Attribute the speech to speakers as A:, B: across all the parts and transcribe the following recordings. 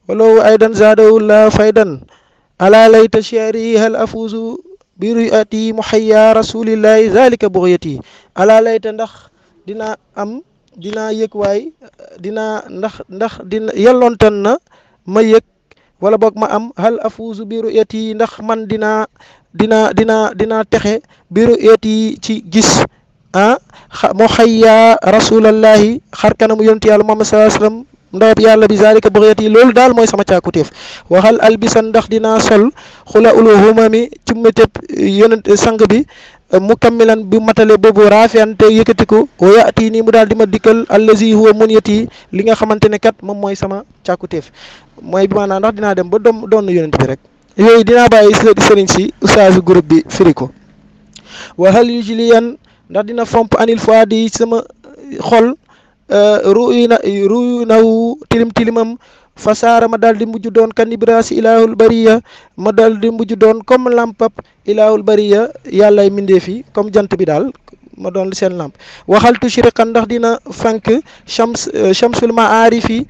A: walaw aydan zaadawullah faydan ala layta shi'ri hal afuzu bi ru'yati muhayya rasulillahi zalika bughiyati ala layta ndax dina am dinaa yëg waay dinaa ndax ndax dina yelloontan na ma yëg wala boog ma am hal afuzu bi ru'yati ndax man dinaa dina dina dinaa texe bi ru'yati ci gis ah mu xayya rasulallahi xar kanamu yonent yàlla Muhammad sallallahu alayhi wasallam ndawab yàlla bi zalika bughiyati loolu daal mooy sama càkkutéef waxal albisan ndax dinaa sol xula ulu humami ci météb yonent sang bi mukammilan bi matale boobu raafiyan te yëkkatiku wa yaati nii mu daal di ma dikkal allazi huwa munyati li nga xamante ne kat moom mooy sama càkkutéef mooy bi maanaam ndax dinaa dem ba doom doon yonent bi rek yooyu dinaa bàyyi sëriñ si ustaasu groupe bi firi ko wa hal yujliyan ndax dina fomp anil fois di sama xol ruyu na ruyu naw tilim tilimam fasaara ma daal di mujj doon kan ibrasi ilahul bariya ma daal di mujj doon comme lampap ilahul bariya yàllay mindee fi comme jant bi daal ma doon seen lamp waxal tushriqan ndax dina fank shams shamsul maarifi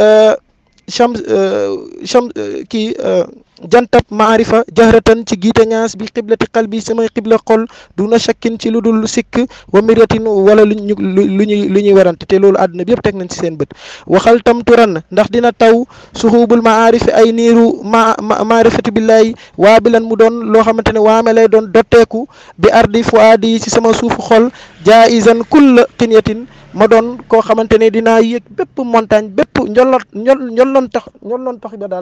A: shams shams kii jantab maarifa jahratan ci giite ñaas bi xiblati qalbi samay xibla xol du na shakkin ci lu dul sikk wa miratin wala lu ñu lu ñuy lu ñuy werante te loolu àdduna bi yëpp teg nañ ci seen bët waxal tam turan ndax dina taw suxubul maarifi ay niiru ma maarifati billahi waa bi lan mu doon loo xamante ne waame lay doon dotteeku bi ardi fuaadi ci sama suufu xol jaizan kulla qinyatin ma doon koo xamante ne dinaa yëg bépp montagne bépp njolloon njolloon tax njolloon tax ba daal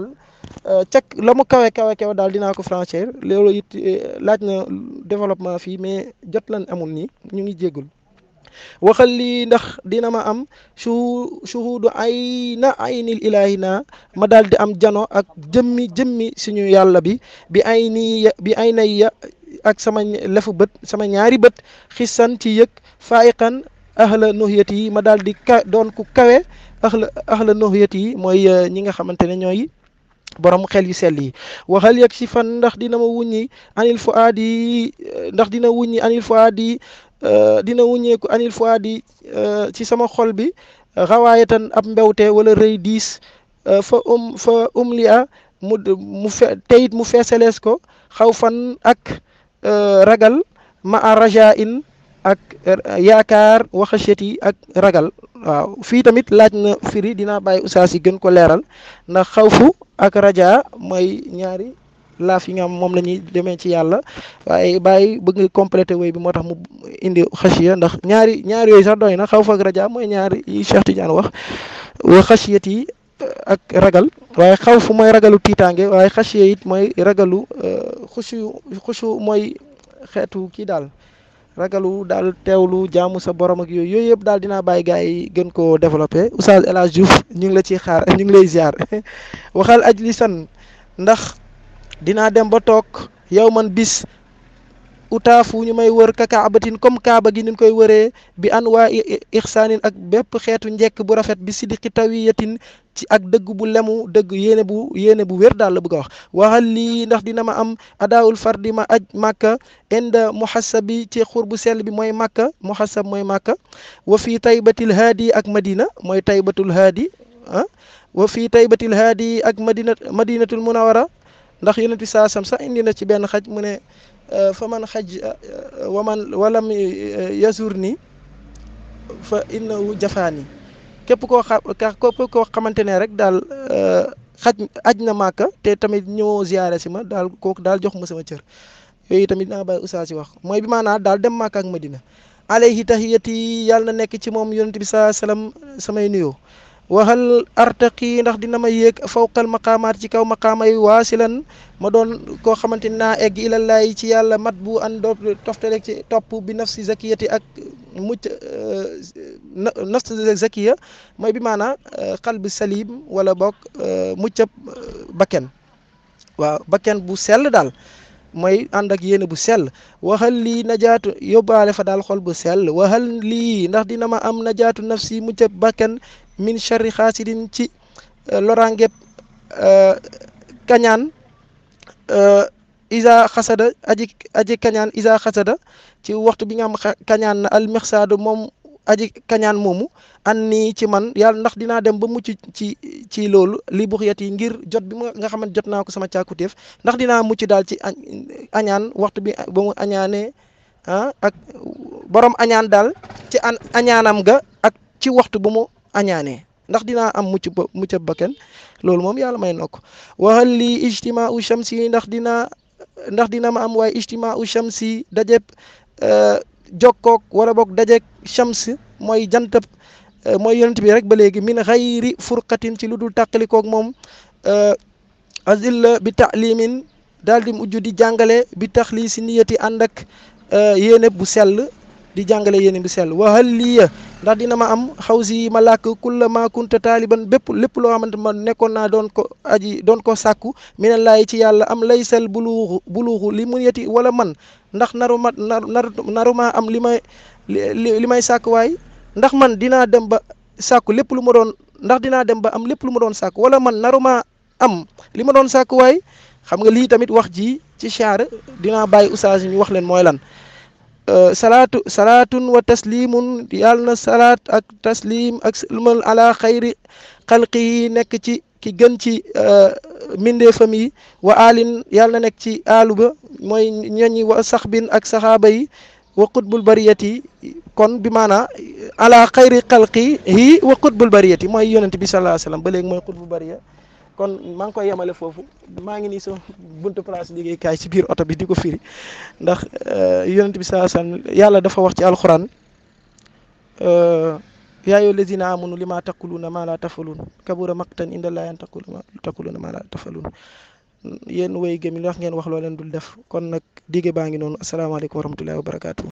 A: cek la mu kawe kawe kawe daal dinaa ko franchir loolu it laaj na développement fii mais jot lan amul nii ñu ngi jéggul waxal lii ndax dina ma am su shuhudu ay na aynil ilahi na ma daal di am jano ak jëmmi jëmmi suñu yàlla bi bi ay nii bi ay nay ya ak sama lefu bët sama ñaari bët xisan ci yëg faayiqan ahla nuhiyat yi ma daal di ka doon ku kawe ahla ahla nuhiyat yi mooy ñi nga xamante ne ñooy borom xel yu sell yi waxal yegg si fan ndax dina ma wuññi anil fuaad yi ndax dina wuññi anil fuaad yi dina wuññeeku anil fuaad yi ci sama xol bi xawaayatan ab mbewte wala rëy diis fa um fa um li a mu mu fe teyit mu feesalees ko xaw fan ak ragal ma a raja in ak yaakaar waxaset yi ak ragal waaw fii tamit laaj na firi dinaa bàyyi ustaas yi gën ko leeral ndax xawfu ak raja mooy ñaari laaf yi nga xam moom la ñuy demee ci yàlla waaye bàyyi bëgg nga complété woy bi moo tax mu indi xasiya ndax ñaari ñaari yooyu sax doy na xawfu ak raja mooy ñaari yi Cheikh Tidiane wax wa xasiyat yi ak ragal waaye xawfu mooy ragalu tiitaange waaye xasiya it mooy ragalu xusu xusu mooy xeetu kii daal ragalu daal teewlu jaamu sa borom ak yooyu yooyu yëpp daal dinaa bàyyi gars yi gën koo développé Oustaz El Hadj Diouf ñu ngi la ciy xaar ñu ngi lay ziar waxal ajlisan ndax dinaa dem ba toog yow man bis utaafu ñu may wër ka kaabatin comme kaaba gi ni koy wëree bi an waa ixsaanin ak bépp xeetu njekk bu rafet bi sidiki tawiyatin ci ak dëgg bu lemu dëgg yéene bu yéene bu wér daal la bëgg a wax waxal lii ndax dina ma am adaawul fardi ma aj màkka inda muhasabi ci xur bu sell bi mooy màkka muhasab mooy màkka wa fii taybatil haadi ak madina mooy taybatul haadi ah wa fii taybatil haadi ak madina madinatul munawara ndax yonent bi saa sam sax indi na ci benn xaj mu ne fa man xaj wa man walam yasur ni fa innahu jafaani képp koo xa képp koo xamante ne rek daal xaj aj na màkka te tamit ñëwoo ziyaare si ma daal kooku daal jox ma sama cër yooyu tamit naa bàyyi ustaas si wax mooy bi maanaa daal dem màkka ak madina alayhi tahiyati yàlla na nekk ci moom yonent bi saa salaam samay nuyoo waxal artaqi ndax dina ma yéeg fawqal maqaamaat ci kaw maqaama yi waasilan ma doon koo xamante ni naa egg ilallaay ci yàlla mat bu an doo toftale ci topp bi nafsi zakiyati ak mucc nafsi zakiya mooy bi maanaa qalbi salim wala boog muccab bakken waaw bakken bu sell daal mooy ànd ak yéene bu sell waxal lii najaatu yóbbaale fa daal xol bu sell waxal lii ndax dina ma am najaatu nafsi muccab bakken min charri xaasidin ci loraangeb kañaan isa xasada aji aji kañaan isa xasada ci waxtu bi nga xam kañaan na almixsaadu moom aji kañaan moomu an nii ci man yàlla ndax dinaa dem ba mucc ci ci loolu li buxyat yi ngir jot bi ma nga xamante jot naa ko sama càkkutéef ndax dinaa mucc daal ci añaan waxtu bi ba mu añaanee ah ak borom añaan daal ci an añaanam ga ak ci waxtu bu mu añaanee ndax dinaa am mucc ba mucc ba kenn loolu moom yàlla may na ko waxal lii ijtimaa u shamsi ndax dinaa ndax dina ma am waaye ijtimaa u shamsi dajeb jokkook wala boog dajeg shams mooy jantab mooy yonent bi rek ba léegi min xayri furqatin ci lu dul tàqalikoog moom azilla bi taalimin daal di mujj di jàngale bi taxlii si niyati ànd ak yéene bu sell di jàngale yéene bu sell waxal liya ndax dina ma am xaw si ma làkk kulla ma kunta taaliban bépp lépp loo xamante ma nekkoon naa doon ko aji doon ko sàkku minallaay ci yàlla am laysal buluuxu buluuxu li mun yeti wala man ndax naru ma naru maa am li may li may sàkk waay ndax man dinaa dem ba sàkku lépp lu ma doon ndax dinaa dem ba am lépp lu ma doon sàkku wala man naru maa am li ma doon sàkk waay xam nga lii tamit wax ji ci chaar dinaa bàyyi oustaz ñu wax leen mooy lan salaatu salaatun wa taslimun yàlla na salaat ak taslim ak salmal ala xayri xalqi yi nekk ci ki gën ci mbindeefam yi wa alin yàlla na nekk ci aalu ba mooy ñoñi wa saxbin ak saxaaba yi wa qutbul bariyati kon bi maanaa ala xayri xalqi yi wa qutbul bariyati mooy yonent bi sallallahu alayhi wasallam ba léegi mooy qutbul bariya kon maa ngi koy yemale foofu maa ngi nii so buntu place liggéeykaay ci biir oto bi di ko firi ndax yonent bi sallallahu alayhi wasallam yàlla dafa wax ci alquran yaa ayyuha allazina amanu lima taquluna ma la tafalun kabura maqtan inda allahi an taquluna ma la tafalun yéen way gëm yi wax ngeen wax loo leen dul def kon nag dige baa ngi noonu asalaamaaleykum wa rahmatullahi wa barakatuh